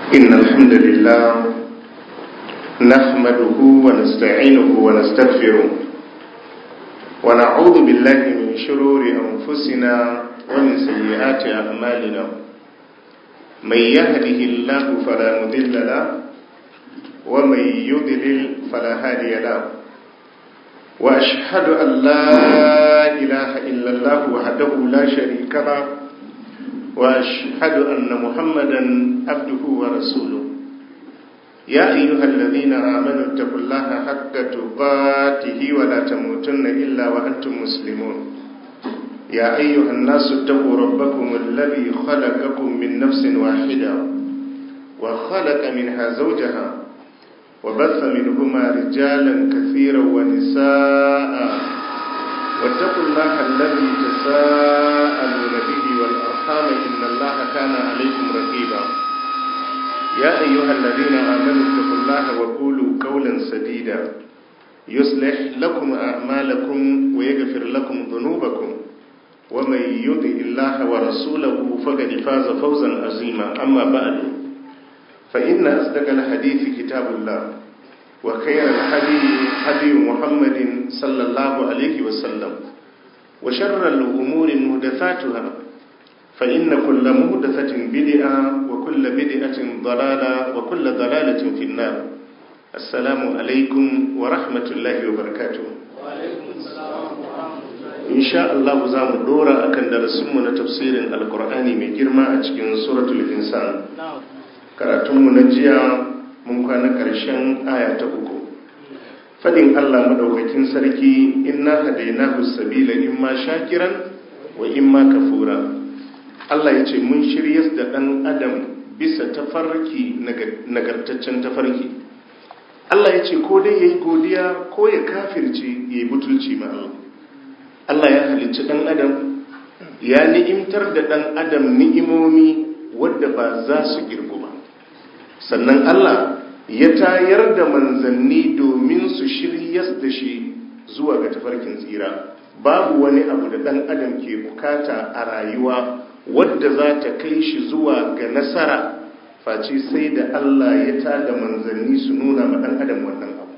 إن الحمد لله نحمده ونستعينه ونستغفره ونعوذ بالله من شرور أنفسنا ومن سيئات أعمالنا من يهده الله فلا مضل له ومن يضلل فلا هادي له وأشهد أن لا إله إلا الله وحده لا شريك له وأشهد أن محمدا عبده ورسوله يا أيها الذين آمنوا اتقوا الله حق تقاته ولا تموتن إلا وأنتم مسلمون يا أيها الناس اتقوا ربكم الذي خلقكم من نفس واحدة وخلق منها زوجها وبث منهما رجالا كثيرا ونساء واتقوا الله الذي تساءلون به والأرحام إن الله كان عليكم رقيبا يا أيها الذين آمنوا اتقوا الله وقولوا قولا سديدا يصلح لكم أعمالكم ويغفر لكم ذنوبكم ومن يطع الله ورسوله فقد فاز فوزا عظيما أما بعد فإن أصدق الحديث كتاب الله وخير الحديث حديث محمد صلى الله عليه وسلم وشر الأمور مهدثاتها فإن كل مهدثة بدعة وكل بدعة ضلالة وكل ضلالة في النار السلام عليكم ورحمة الله وبركاته وعليكم السلام ورحمة الله إن شاء الله زام دورا أكن درسمنا تفسير القرآن من جرما أتكين سورة الإنسان نعم karatunmu na jiya mun kwana ƙarshen aya ta uku fadin Allah madaukakin sarki inna hadainahu sabila imma shakiran wa imma kafura Allah ya ce mun shiryas da ɗan adam bisa tafarki nagartaccen tafarki Allah ya ce ko dai ya yi godiya ko ya kafirce ya yi butulci ma Allah Allah ya halicci ɗan adam ya ni'imtar da ɗan adam ni'imomi wadda ba za su girgu ba sannan Allah ya tayar da manzanni domin su shiryas da shi zuwa ga tafarkin tsira babu wani abu da ɗan adam ke bukata a rayuwa wadda za ta kai shi zuwa ga nasara face sai da Allah ya tada manzanni su nuna ma ɗan adam wannan abu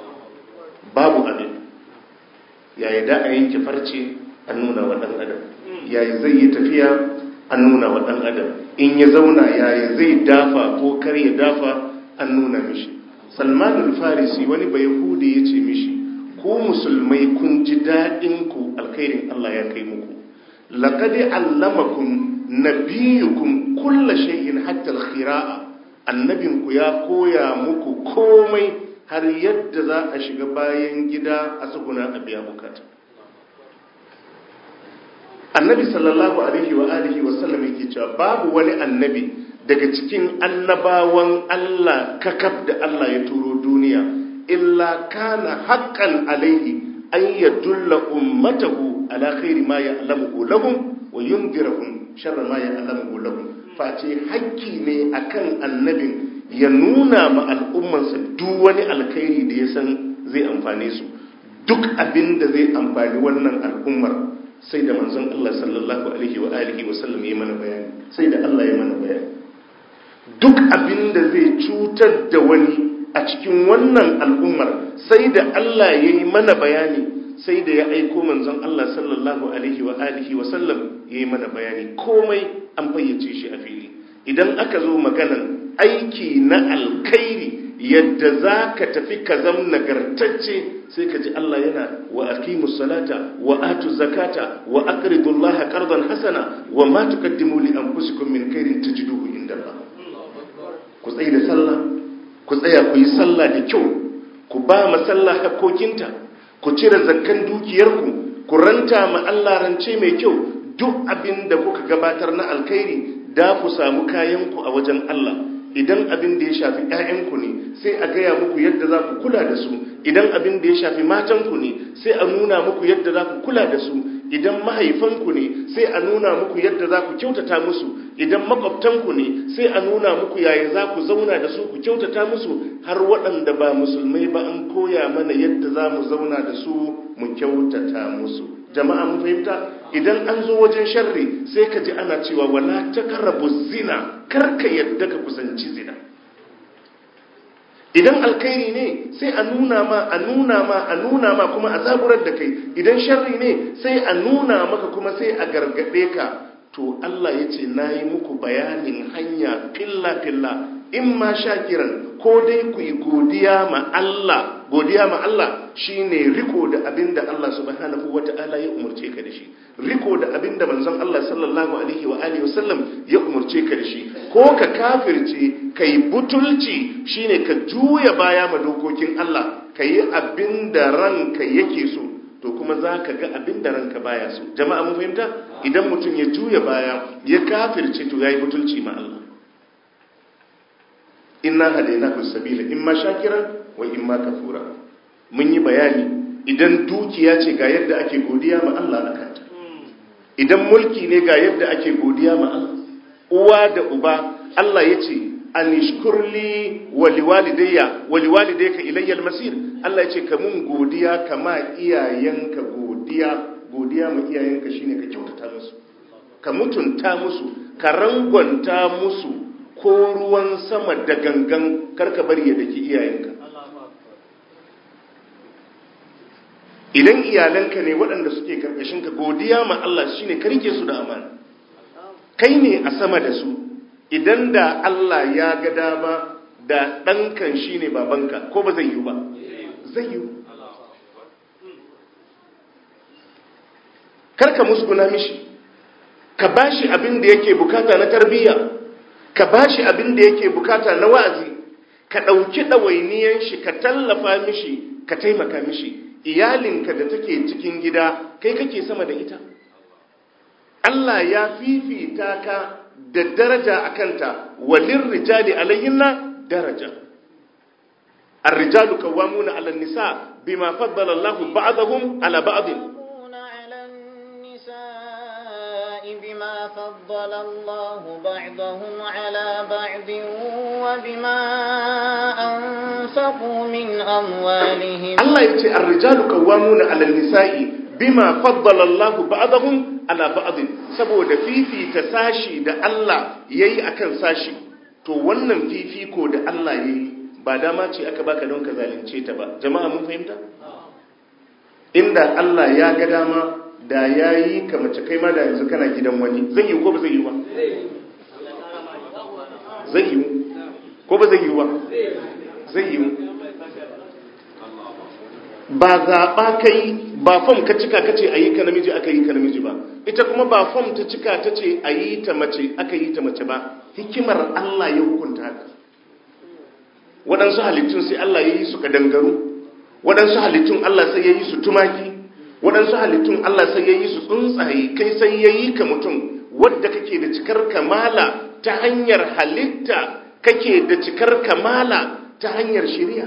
babu abin yayi da a yanke farce an nuna wa ɗan adam yayi zai yi tafiya an nuna wa ɗan adam in ya zauna yaya zai dafa ko kar ya dafa an nuna mishi salmanul farisi wani bai hude ya ce mishi ko musulmai kun ji daɗin ku alkhairin Allah ya kai muku laqad allamakum nabiyukum kulla shay'in hatta al-khira'a annabin ku ya koya muku komai har yadda za a shiga bayan gida a tsuguna a biya bukata annabi sallallahu alaihi wa alihi wa sallam yake cewa babu wani annabi daga cikin annabawan Allah kakaf da Allah ya turo duniya illa kana haqqan alaihi an yadulla ummatahu ala khairi ma ya'lamuhu lahum wa yundirahum sharra ma ya'lamuhu lahum face hakki ne akan annabin ya nuna ma al'ummansa duk wani alkhairi da ya san zai amfane su duk abin da zai amfani wannan al'ummar sai da manzon Allah sallallahu alaihi wa alihi wa sallam ya mana bayani sai da Allah ya mana bayani duk abin da zai cutar da wani a cikin wannan al'ummar sai da Allah ya yi mana bayani sai da ya aiko manzon Allah sallallahu alaihi wa alihi wa sallam ya yi mana bayani komai an fayyace shi a fili idan aka zo maganan aiki na alkhairi yadda za ka tafi ka zam nagartacce sai ka ji Allah yana wa aqimu salata wa atu zakata wa aqridu Allah qardan hasana wa ma tuqaddimu li anfusikum min khairin tajiduhu inda Allah ku tsaya da sallah ku tsaya ku yi sallah da kyau ku ba ma sallah hakokinta ku cire zakkan dukiyarku ku ranta ma Allah rance mai kyau duk abin da kuka gabatar na alkhairi da ku samu kayanku a wajen Allah idan abin da ya shafi ‘ya'yanku ne sai a gaya muku yadda za ku kula da su idan abin da ya shafi matanku ne sai a nuna muku yadda za ku kula da su idan mahaifanku ne sai a nuna muku yadda za ku kyautata musu idan makwabtanku ne sai a nuna muku yaya za ku zauna da su ku kyautata musu har waɗanda ba musulmai ba an koya mana yadda za mu zauna da su mu kyautata musu jama'a mun fahimta idan an zo wajen sharri sai ka ji ana cewa wala taqrabu zina kar ka yadda ka kusanci zina idan alkhairi ne sai a nuna ma a nuna ma a nuna ma kuma a zaburar da kai idan sharri ne sai a nuna maka kuma sai a gargade ka to Allah ya ce na yi muku bayanin hanya filla-filla in ma shakiran ko dai ku yi godiya ma Allah godiya ma Allah shine riko da abin da Allah subhanahu wata'ala ya umarce ka da shi riko da abin da manzon Allah sallallahu alaihi wa alihi wasallam ya umarce ka da shi ko ka kafirce kai butulci shine ka juya baya ma dokokin Allah ka yi abin da ranka yake so to kuma za ka ga abin da ranka baya so jama'a mun fahimta idan mutum ya juya baya ya kafirce to yayi butulci ma Allah inna hadainahu sabila imma shakiran wa imma kafura mun yi bayani idan dukiya ce ga yadda ake godiya ma Allah akan ta idan mulki ne ga yadda ake godiya ma Allah uwa da uba Allah yace anishkurli wa liwalidayya wa liwalidayka ilayya almasir Allah yace ka mun godiya kama iyayenka godiya godiya ma iyayenka shine ka kyautata musu ka mutunta musu ka rangwanta musu ko ruwan sama da gangan karka bari ya daki iyayenka idan iyalanka ne waɗanda suke karkashinka godiya ma Allah shine ka rike su da amana kai ne a sama da su idan da Allah ya ga dama da ɗankan shine babanka ko ba zai yi ba zai yi karka musguna mishi ka bashi abin da yake bukata na tarbiyya ka bashi abin da yake bukata na wa'azi ka ɗauki ɗawainiyan shi ka tallafa mishi ka taimaka mishi iyalinka da take cikin gida kai kake sama da ita Allah ya fifita ka da daraja a kanta walin rijali alayhinna daraja الرجال قوامون على النساء بما فضل الله بعضهم على بعض بما فضل الله بعضهم على بعض وبما أنفقوا من أموالهم الله يتي الرجال قوامون على النساء بما فضل الله بعضهم على بعض saboda fifita sashi da Allah yayi akan sashi to wannan fifiko da Allah yayi ba dama ce aka baka don ka zalunce ta ba jama'a mun fahimta inda Allah ya ga dama da ya yi ka mace kai ma da yanzu kana gidan wani zai yi ko ba zai yi ba zai yi ko ba zai yi ba zai yi ba zaɓa kai ba fom ka cika ka ce a yi ka namiji aka yi ka namiji ba ita kuma ba fom ta cika ta ce a yi ta mace aka yi ta mace ba hikimar Allah ya hukunta haka waɗansu halittun sai Allah ya yi su kadangaru waɗansu halittun Allah sai ya yi su tumaki waɗansu halittun Allah sai ya yi su tsuntsaye kai sai ya yi ka mutum wadda kake da cikar kamala ta hanyar halitta kake da cikar kamala ta hanyar shirya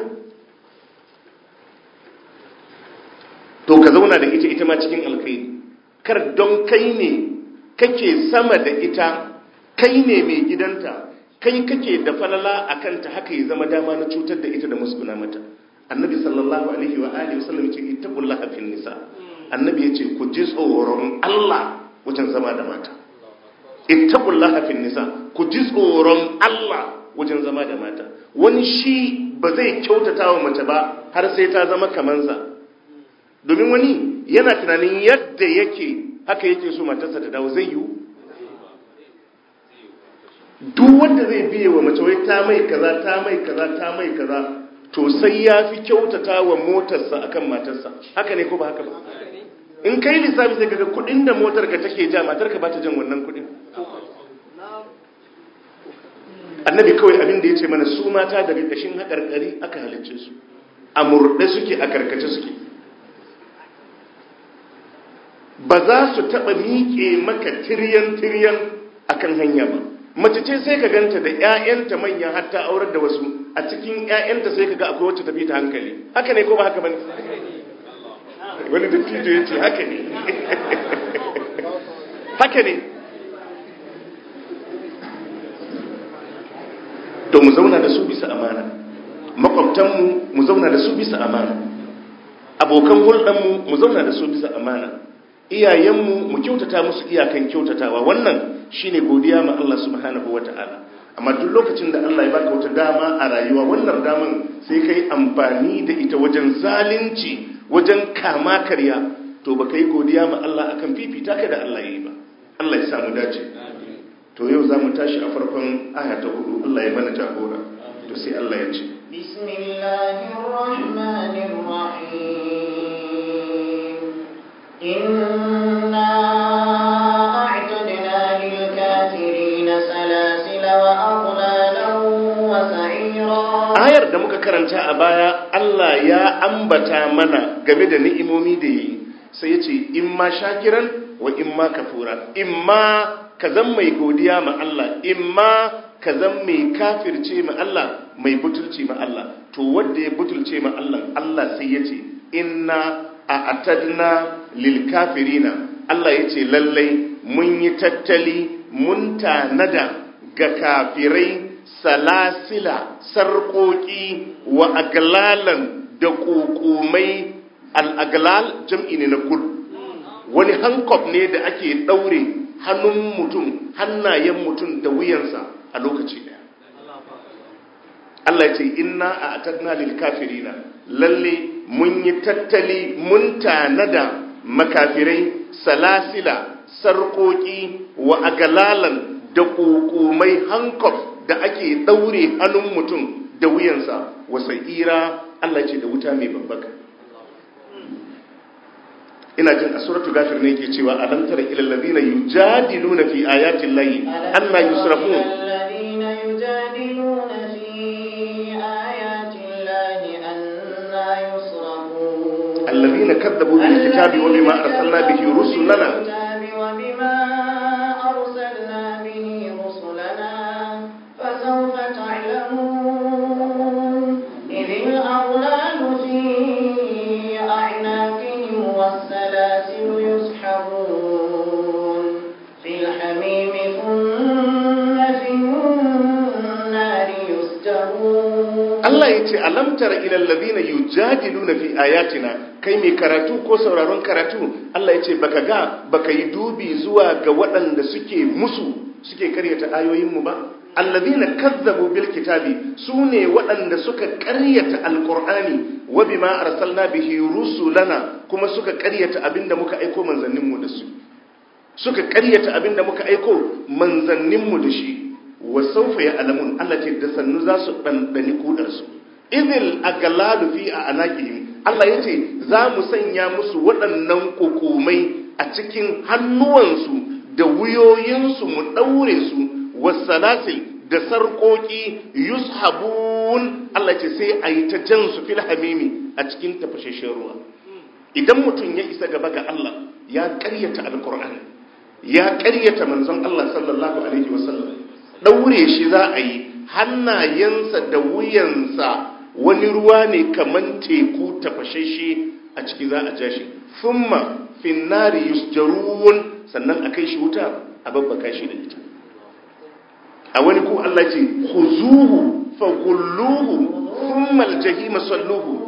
to ka zauna da ita ita ma cikin alkhairi kar don kai ne kake sama da ita kai ne mai gidanta kai kake da falala a kanta haka ya zama dama na cutar da ita da musguna mata annabi sallallahu alaihi wa alihi wasallam ce ittaqullaha fil nisa annabi yace ku ji tsoron Allah wajen zama da mata ittaqullaha fil nisa ku ji tsoron Allah wajen zama da mata wani shi ba zai kyautata wa mace ba har sai ta zama kamansa domin wani yana tunanin yadda yake haka yake so matarsa ta dawo zai yiwu duk wanda zai biye wa mace wai ta mai kaza ta mai kaza ta mai kaza to sai ya fi kyautata wa motarsa akan matarsa haka ne ko ba haka ba in kai lissafi sai kaga kudin da motar ka take ja matar ka ba ta jan wannan kudin annabi kawai abin da ya ce mana su mata daga kashin haƙarƙari aka halicce su a murɗe suke a karkace suke ba za su taɓa miƙe maka tiryan-tiryan akan hanya ba mace ce sai ka ganta da 'ya'yanta manya hatta aurar da wasu a cikin 'ya'yanta sai ka ga akwai wacce tafi ta hankali haka ne ko ba haka bane wani dattijo ya ce haka ne haka ne to mu zauna da su bisa amana makwabtanmu mu zauna da su bisa amana abokan hulɗanmu mu zauna da su bisa amana iyayenmu mu kyautata musu iyakan kyautatawa wannan shine godiya ma Allah subhanahu wata'ala amma duk lokacin da Allah ya baka wata dama a rayuwa wannan daman sai kai amfani da ita wajen zalunci wajen kama karya to baka yi godiya ma Allah akan fifita ka da Allah yayi ba Allah ya samu dace to yau za mu tashi a farkon aya ta hudu Allah ya mana jagora to sai Allah ya ce بسم الله الرحمن الرحيم إنا أعتدنا للكافرين سلاسل وأغلالا وسعيرا ayar da muka karanta a baya Allah ya ambata mana game da ni'imomi da yi sai ya ce in ma shakiran wa in ma kafura in ma ka zan mai godiya ma Allah in ma ka zan mai kafirce ma Allah mai butulci ma Allah to wanda ya butulce ma Allah Allah sai ya ce inna a atadna lil kafirina Allah ya ce lallai mun yi tattali mun tanada ga kafirai salasila sarƙoƙi wa aglalan da ƙoƙomai al'aglal jam'i ne na kul wani hankof ne da ake ɗaure hannun mutum hannayen mutum da wuyansa a lokaci ɗaya Allah ce inna a atadna lil kafirina lalle mun yi tattali mun tanada makafirai salasila sarƙoƙi wa aglalan da ƙoƙomai hankof da ake ɗaure hannun mutum da wuyansa wasa ira Allah ce da wuta mai babbaka ina jin a suratu gafir ne ke cewa alam tara ila alladhina yujadiluna fi ayati llahi anna yusrafun الذين يجادلون في آيات الله أنا يصرفون alladhina kadzabu bil kitabi wa bima arsalna bihi rusulana الكتاب وبما أرسلنا به رسلنا فسوف تعلمون إذ الأغلال في أعناقهم والسلاسل يسحبون في الحميم ثم في النار يسجرون Allah ya ce alam tara ila alladhina yujadiluna fi ayatina kai mai karatu ko sauraron karatu Allah ya ce baka ga baka yi dubi zuwa ga waɗanda suke musu suke karyata ayoyinmu ba alladhina kazzabu bil kitabi sune waɗanda suka karyata alqur'ani wa bima arsalna bihi rusulana kuma suka karyata abinda muka aiko manzanninmu da su suka karyata abinda muka aiko manzanninmu da shi wa saufa ya alamun Allah ce da sannu za su ɗanɗani kudarsu idil agalalu fi a anaqihim Allah ya ce za mu sanya musu waɗannan kokomai a cikin hannuwansu da wuyoyinsu mu ɗaure su wasalasil da sarƙoƙi yushabun Allah ce sai a yi ta jan su fil hamimi a cikin tafashashen ruwa idan mutum ya isa gaba ga Allah ya ƙaryata alƙur'ani ya ƙaryata manzon Allah sallallahu alaihi wasallam ɗaure shi za a yi hannayensa da wuyansa wani ruwa ne kaman teku tafashashe a ciki za a ja shi thumma finnari yusjarun sannan a kai shi wuta a babbaka shi da ita a wani ko Allah ce khuzuhu faghulluhu thumma aljahima salluhu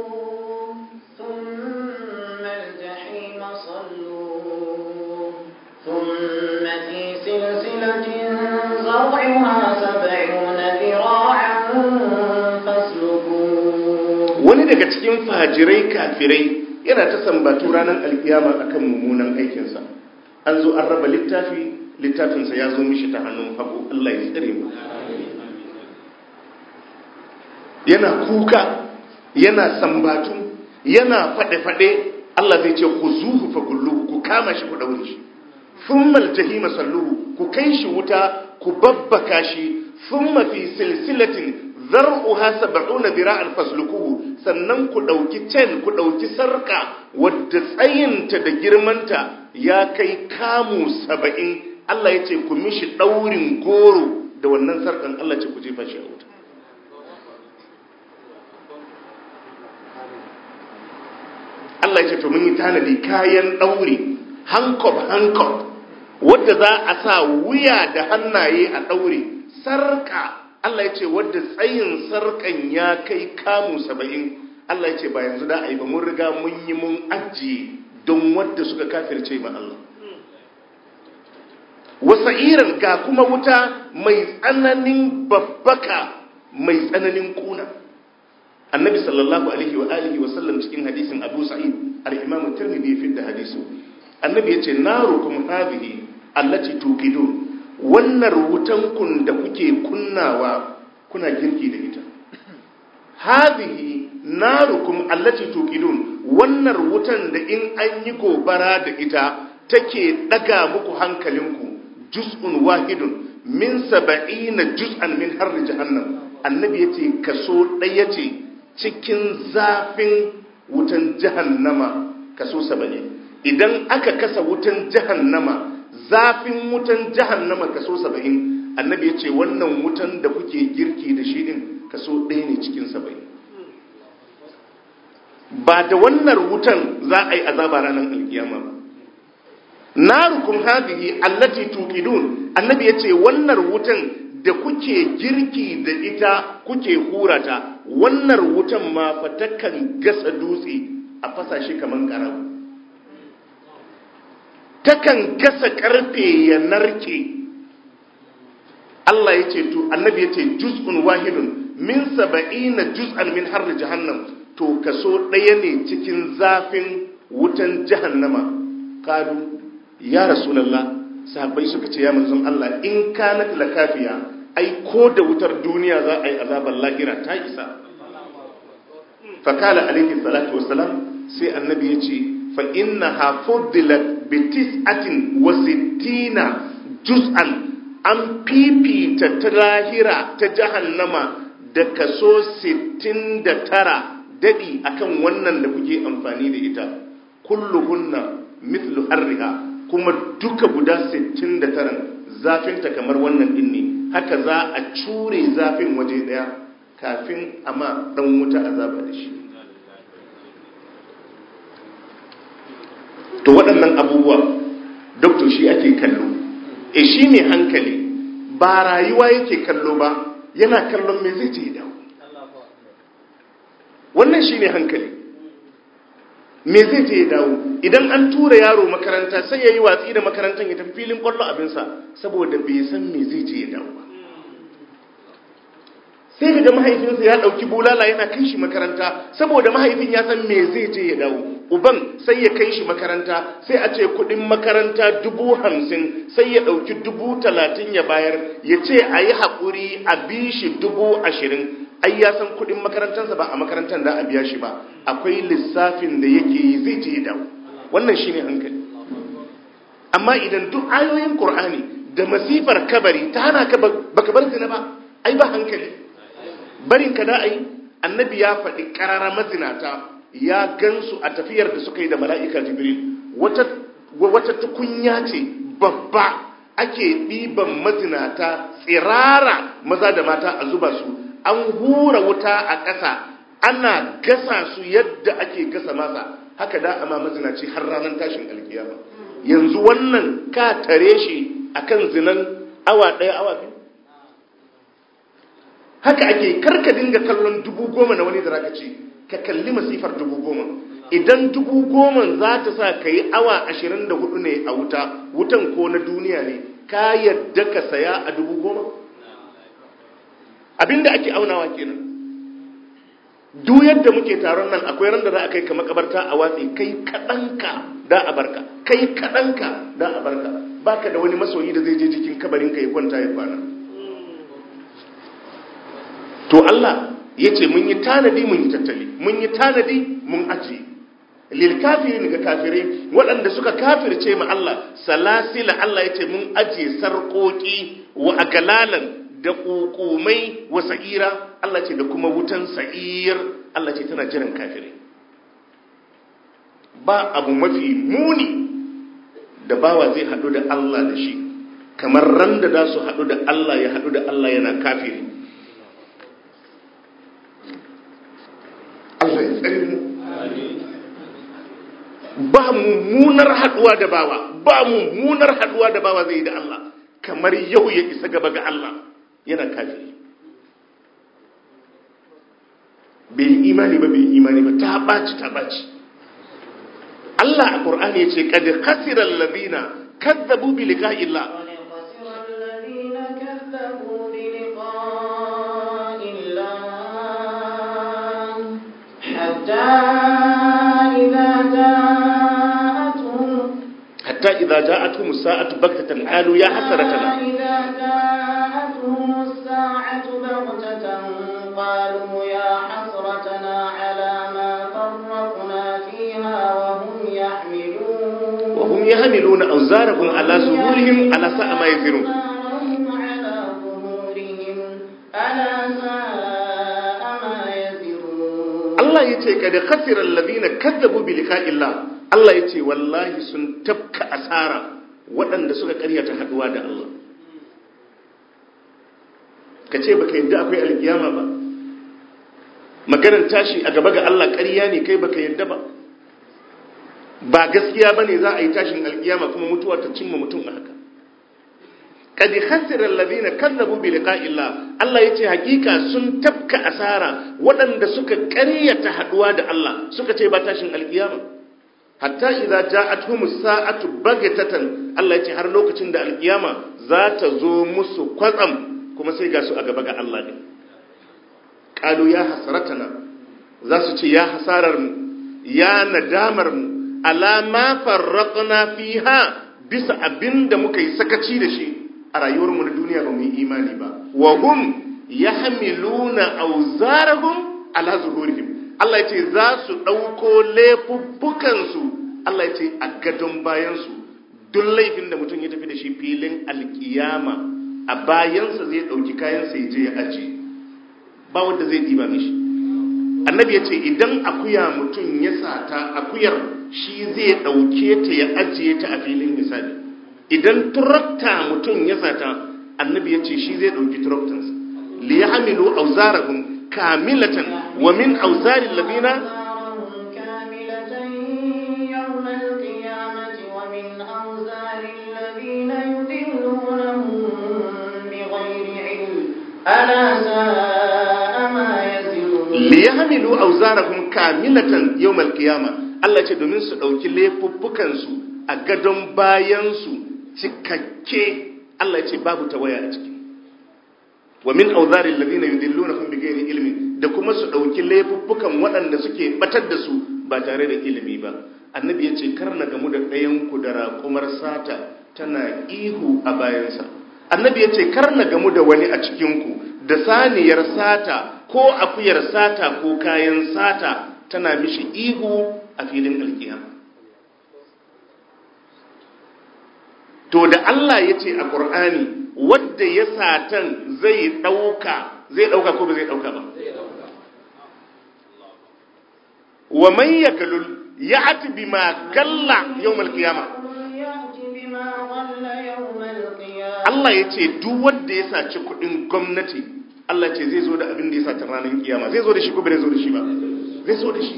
ثم الجحيم صلوه ثم في سلسلة زرعها سبعون ذراعا فاسلكوه wani daga cikin fajirai kafirai yana ta sambatu ranar alkiyama akan mummunan aikinsa an zo an raba littafi littafinsa ya zo mishi ta hannun hagu Allah ya tsare mu yana kuka yana sambatu yana faɗe-faɗe Allah zai ce ku zuhu fa kullu ku kama shi ku daure shi thummal jahima salluhu ku kai shi wuta ku babbaka shi thumma fi silsilatin zar'uha sab'una dira'an faslukuhu sannan ku dauki ten ku dauki sarka wadda tsayinta da girmanta ya kai kamu saba'in Allah ya ce ku mishi daurin goro da wannan sarkan Allah ce ku jefa shi a wuta Allah ya ce to mun yi tanadi kayan dauri hankob hankob wadda za a sa wuya da hannaye a daure sarka Allah ya ce wadda tsayin sarkan ya kai kamu saba'in Allah ya ce ba yanzu da a yi ba mun riga mun yi mun ajiye don wadda suka kafirce ma Allah wasa'iran ga kuma wuta mai tsananin babbaka mai tsananin kuna annabi sallallahu alaihi wa alihi wa sallam cikin hadisin abu sa'id al-imam tirmidhi fi da hadisu annabi yace narukum hadhihi allati tuqidun wannan wutan kun da kuke kunnawa kuna girki da ita hadhihi narukum allati tuqidun wannan wutan da in an yi gobara da ita take daga muku hankalinku juz'un wahidun min saba'ina juz'an min harri jahannam annabi yace kaso ɗaya ce cikin zafin wutan jahannama kaso saba'in idan aka kasa wutan jahannama zafin wutan jahannama kaso saba'in annabi yace wannan wutan da kuke girki da shi din kaso ɗaya ne cikin saba'in ba da wannan wutan za a yi azaba ranar alkiyama ba narukum hadhihi allati tuqidun annabi yace wannan wutan da kuke girki da ita kuke hurata wannan wutan ma fa takan gasa dutse a fasa shi kaman karau takan gasa karfe ya narke Allah yace to annabi yace juz'un wahidun min saba'ina juz'an min harri jahannam to kaso ɗaya ne cikin zafin wutan jahannama kalu ya rasulallah sahabbai suka ce ya manzon Allah in kanat lakafiya ai ko da wutar duniya za a yi azabar lahira ta isa fakala alaihi salatu wassalam sai annabi ya ce fa inna ha fuddilat bi tis'atin wa sittina juz'an an fifita ta lahira ta jahannama da kaso 69 dadi akan wannan da kuke amfani da ita kulluhunna mithlu harriha kuma duka guda 69 zafinta kamar wannan din ne haka za a cure zafin waje daya kafin amma dan wuta azaba da shi to waɗannan abubuwa doktor shi ake kallo e shi ne hankali ba rayuwa yake kallo ba yana kallon me zai je dawo wannan shi ne hankali me zai je ya dawo idan an tura yaro makaranta sai ya yi watsi da makarantar ya tafi filin kwallo abinsa saboda bai san me zai je ya dawo ba sai ka ga mahaifinsa ya ɗauki bulala yana kai shi makaranta saboda mahaifin ya san me zai je ya dawo uban sai ya kai shi makaranta sai a ce kuɗin makaranta dubu hamsin sai ya ɗauki dubu talatin ya bayar ya ce a yi haƙuri a bi shi dubu ashirin ai ya san kudin makarantarsa ba a makarantar da a biya shi ba akwai lissafin da yake yi zai je dawo wannan shine hankali amma idan duk ayoyin qur'ani da masifar kabari ta hana ka baka bar zina ba ai ba hankali barin ka da ai annabi ya faɗi karara mazinata ya gansu a tafiyar da suka yi da mala'ika jibril wata wata tukunya ce babba ake ɗiban mazinata tsirara maza da mata a zuba su an hura wuta a ƙasa ana gasa su yadda ake gasa masa haka da ama mazinaci har ranar tashin alkiyama yanzu wannan ka tare shi akan zinan awa ɗaya awa biyu haka ake karka dinga kallon dubu goma na wani da zaka ce ka kalli masifar dubu goma idan dubu goma za ta sa ka yi awa ashirin da hudu ne a wuta wutan ko na duniya ne ka yadda ka saya a dubu goma abinda ake aunawa kenan duk yadda muke taron nan akwai ran da za a kai ka makabarta a watsi kai kaɗanka da a barka kai kaɗanka da a barka baka da wani masoyi da zai je jikin kabarinka ya kwanta ya kwana to Allah ya ce mun yi tanadi mun yi tattali mun yi tanadi mun ajiye lil kafirin ga kafirai waɗanda suka kafirce ma Allah salasila Allah ya ce mun ajiye sarƙoƙi wa agalalan da ƙuƙumai wa sa'ira Allah ce da kuma wutan sa'ir Allah ce tana jiran kafirai ba abu mafi muni da bawa zai haɗu da Allah da shi kamar ran da za su haɗu da Allah ya haɗu da Allah yana kafiri Allah ya tsari mu ba mummunar haɗuwa da bawa ba mummunar haɗuwa da bawa zai yi da Allah kamar yau ya isa gaba ga Allah yana kafiri bai yi imani ba bai yi imani ba ta ɓaci ta ɓaci Allah Allah a Qur'ani yace qad khasira alladhina kazzabu bi liqa'i Allah قد خسر الذين كذبوا بلقاء الله حتى إذا جاءتهم حتى إذا جاءتهم الساعة بغتة قالوا يا حسرتنا إذا جاءتهم الساعة بغتة قالوا يا حسرتنا على ما فرطنا فيها وهم يحملون وهم يحملون أوزارهم على ظهورهم على ساء ما يزرون أوزارهم على ظهورهم ألا ساء ما يزرون Allah ya ce kada khasirar ladina kazzabu bi liqa'illah Allah ya ce wallahi sun tafka asara waɗanda suka ƙaryata haɗuwa da Allah ka ce baka yadda akwai alkiyama ba maganar tashi a gaba ga Allah ƙarya ne kai baka yadda ba ba gaskiya bane za a yi tashin alkiyama kuma mutuwa ta cimma mutum a haka qad khasira alladhina kazzabu bi liqa'illah Allah yace hakika sun tafka asara waɗanda suka ƙaryata haduwa da Allah suka ce ba tashin alkiyama hatta idza ja'atuhum sa'atu bagatatan Allah yace har lokacin da alkiyama za ta zo musu kwatsam kuma sai ga su a gaba ga Allah ne qalu ya hasratana za su ce ya hasarar mu ya nadamar mu ala ma farraqna fiha bisa abinda muka yi sakaci da shi a rayuwarmu na duniya ba mu yi imani ba wa hum yahmiluna awzarahum ala zuhurihim Allah yace za su dauko laifuffukan su Allah yace a gadon bayan su duk laifin da mutum ya tafi da shi filin alkiyama a bayansa zai dauki kayan sa je ya aje ba wanda zai diba mishi annabi yace idan akuya mutum ya sata akuyar shi zai dauke ta ya ajiye ta a filin hisabi idan turakta mutum ya sata annabi ya ce shi zai ɗauki turaktansa li ya hamilu auzarahum kamilatan wa min auzarin labina أوزارهم كاملة يوم القيامة ومن أوزار الذين يضلونهم بغير علم ألا ساء ما يزرون li ya hamilu auzarahum kamilatan yau malkiyama Allah ce domin su ɗauki laifuffukansu a gadon bayansu cikakke Allah ce babu tawaya a ciki wa min auzarin ladina yudillunahum bighairi ilmin da kuma su dauki laifuffukan waɗanda suke batar da su ba tare da ilimi ba annabi ya ce kar na gamu da ɗayan ku da raƙumar sata tana ihu a bayansa annabi ya ce kar na gamu da wani a cikin ku da saniyar sata ko akuyar sata ko kayan sata tana mishi ihu a filin alkiyama to da Allah ya ce a ƙur'ani wadda ya satan zai ɗauka zai ɗauka ko ba zai ɗauka ba wa man ya galul ya ati bi ma galla yau malkiyama يأت بما غل يوم القيامة Allah ya ce duk wanda ya saci kuɗin gwamnati Allah ce zai zo da abin da ya sata ranar kiyama zai zo da shi ko ba zai zo da shi ba zai zo da shi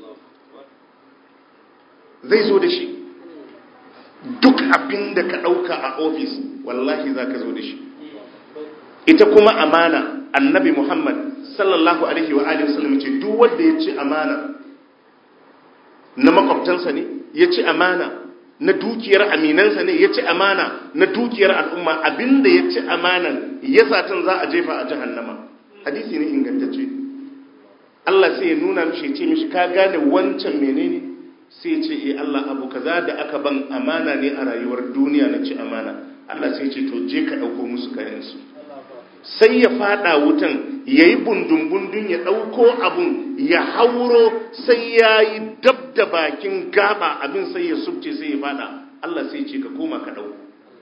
zai zo da shi duk abin da ka ɗauka a ofis wallahi za ka zo da shi ita kuma amana annabi muhammad sallallahu alaihi wa alihi wasallam ce duk wanda ya ci amana na makwabtansa ne ya ci amana na dukiyar aminansa ne ya ci amana na dukiyar al'umma abinda ya ci amanan ya satan za a jefa a jahannama hadisi ne ingantacce Allah sai ya nuna mishi ya ce mishi ka gane wancan menene sai ce e Allah abu kaza da aka ban amana ne a rayuwar duniya na ci amana Allah sai ce to je ka ɗauko musu kayansu sai ya fada wutan ya yi bundun-bundun ya ɗauko abun ya hauro sai ya yi dab da bakin gaba abin sai ya subce sai ya fada Allah sai ce ka koma ka ɗauko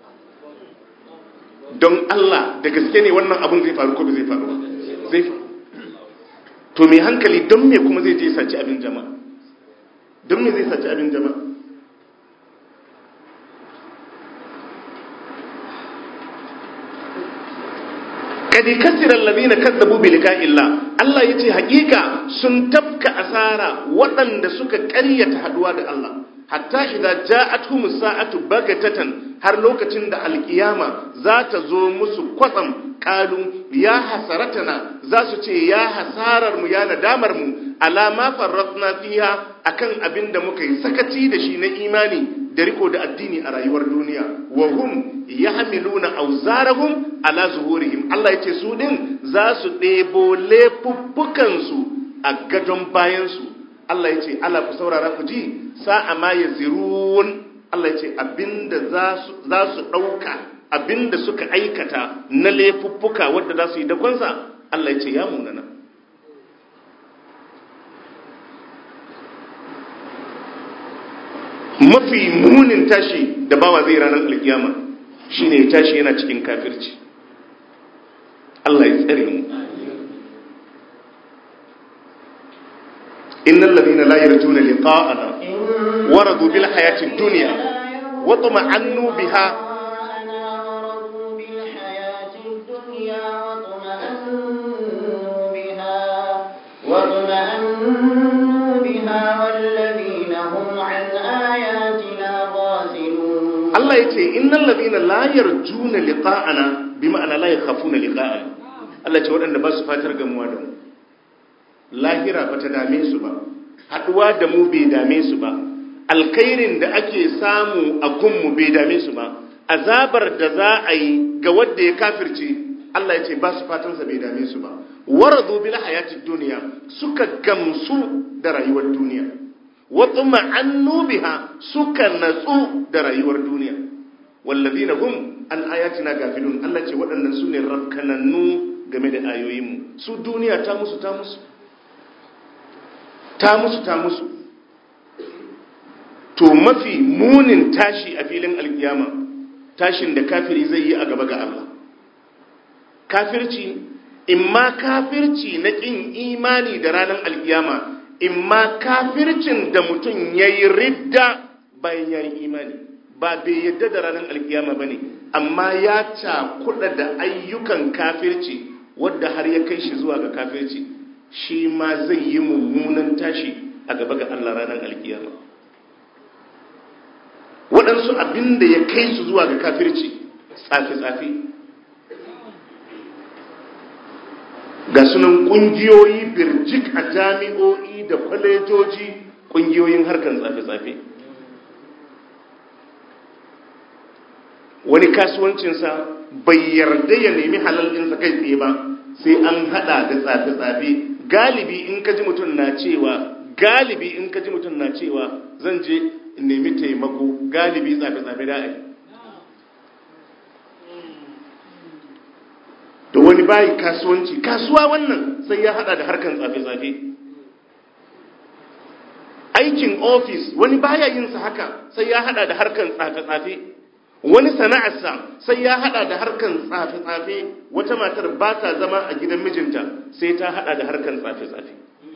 don Allah da gaske ne wannan abun zai faru ko ba zai faru ba zai faru to mai hankali don me kuma zai je saci abin jama'a don me zai saci abin jama'a kadi kasiran ladina kazzabu bi liqa'illah Allah yace hakika sun tafka asara waɗanda suka ƙaryata haduwa da Allah hatta idza ja'atuhum sa'atu bagatatan har lokacin da alkiyama za ta zo musu kwatsam kalu ya hasaratana za su ce ya hasarar mu ya nadamar mu alama farratna fiha akan abin da muka yi sakaci da shi na imani da riko da addini a rayuwar duniya wa hum yahmiluna awzarahum ala zuhurihim Allah yace su din za su ɗebo laifuffukan su a gadon bayan su Allah yace Allah ku saurara ku ji sa'a ma yazirun Allah yace abinda za su za su dauka abinda suka aikata na laifuffuka wanda za su yi dakonsa Allah yace ya munana mafi munin tashi da bawa zai ranar alkiyama shine tashi yana cikin kafirci Allah ya tsare mu innal ladina la yarjuna liqa'ana waradu bil hayati dunya wa tuma'annu biha واطمأنوا بها والذين هم عن آياتنا غافلون Allah ya ce innal ladina la yarjuna liqa'ana bi ma'ana la yakhafuna liqa'ana Allah ce waɗanda ba su fatar gamuwa da mu lahira ba ta dame su ba haduwa da mu bai dame su ba alkhairin da ake samu a gunmu bai dame su ba azabar da za a yi ga wanda ya kafirce Allah ya ce ba su fatansa bai dame su ba waradu bil hayatid dunya suka gamsu da rayuwar duniya watuma annu biha suka natsu da rayuwar duniya wallazina hum an ayatina gafilun Allah ce waɗannan su ne rafkanannu game da ayoyinmu su duniya ta musu ta musu ta musu ta musu to mafi munin tashi a filin alkiyama tashin da kafiri zai yi a gaba ga Allah kafirci imma kafirci na ƙin imani da ranar alkiyama imma kafircin da mutum ya yi ridda bayan ya yi imani ba bai yadda da ranar alkiyama ba ne amma ya cakuɗa da ayyukan kafirci wadda har ya kai shi zuwa ga kafirci shi ma zai yi mummunan tashi a gaba ga Allah ranar alkiyama waɗansu abin da ya kai su zuwa ga kafirci tsafi-tsafi ga sunan ƙungiyoyi birjik a jami'o'i da kwalejoji ƙungiyoyin harkar tsafe-tsafe wani kasuwancinsa bai yarda ya nemi halal ɗinsa kai tsaye ba sai an hada da tsafe-tsafe galibi in ka ji mutum na cewa galibi in ka ji mutum na cewa zan je in nemi taimako galibi tsafe-tsafe da ai da wani bayi kasuwanci kasuwa wannan sai ya hada da harkan tsafe-tsafe aikin ofis wani baya yin sa haka sai ya hada da harkan tsafe-tsafe wani sana'arsa sai ya hada da harkan tsafe-tsafe wata matar ba ta zama a gidan mijinta sai ta hada da harkan tsafe-tsafe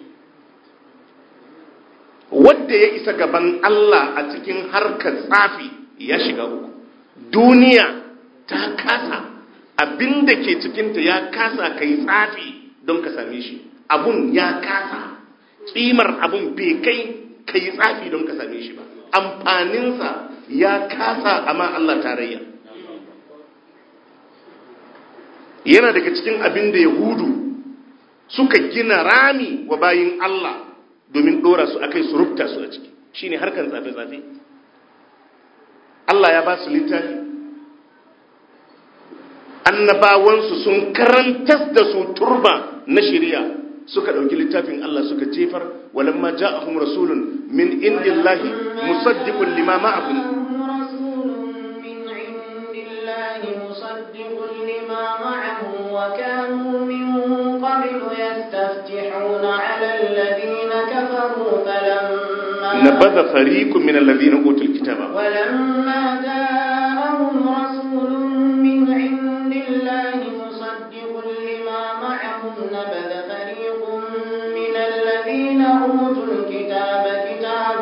wadda ya isa gaban Allah a cikin harkar tsafi ya shiga uku duniya ta kasa abin da ke cikinta ya kasa ka yi tsafi don ka same shi abun ya kasa tsimar abun bai kai ka yi tsafi don ka same shi ba amfaninsa ya kasa amma Allah tarayya yana daga cikin abin da yahudu suka gina rami wa bayin Allah domin dora su akai su rubta su a ciki shine harkan tsafe-tsafe Allah ya ba su littafi annabawansu sun karantar da su turba na shari'a suka ɗauki littafin Allah suka jefar walamma ja'ahum rasulun min indillahi musaddiqun lima ma'ahum وكانوا من قبل يستفتحون على الذين كفروا فلما نبذ فريق من الذين اوتوا الكتاب ولما جاءهم رسول من عند الله مصدق لما معهم نبذ فريق من الذين أوتوا الكتاب كتاب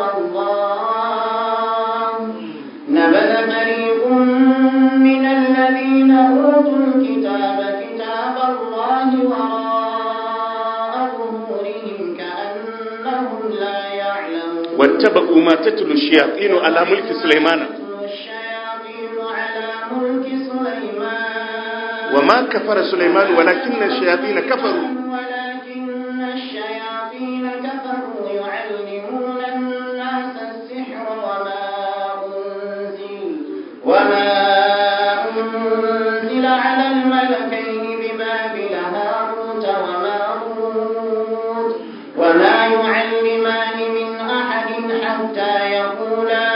الله نبذ فريق من الذين أوتوا الكتاب كتاب الله وراء ظهورهم كأنهم لا يعلمون wattaba'u ma tatlu shayatin ala mulki sulaimana الشياطين على ملك سليمان وما كفر سليمان ولكن الشياطين كفروا ولكن الشياطين كفروا يعلمون الناس السحر وما أنزل وما أنزل على الملكين ببابل هاروت وماروت وما يعلمان من أحد حتى يقولا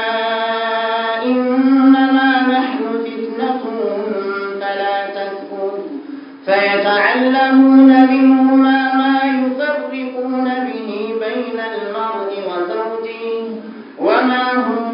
إنما نحن فتنة فلا تكفر فيتعلمون منهما ما يفرقون به بين المرء وزوجه وما هم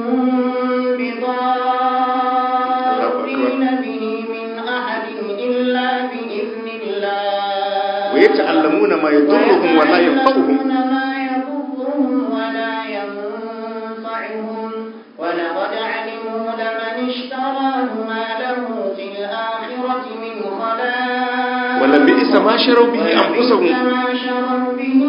بضارين به من أحد إلا بإذن الله ويتعلمون ما يضرهم ولا ينفعهم ويتعلمون ما يضرهم ولا ينفعهم ولقد علموا لمن اشتراه ما له في الآخرة من خلاق ولبئس ما شروا به أنفسهم ولبئس ما شروا به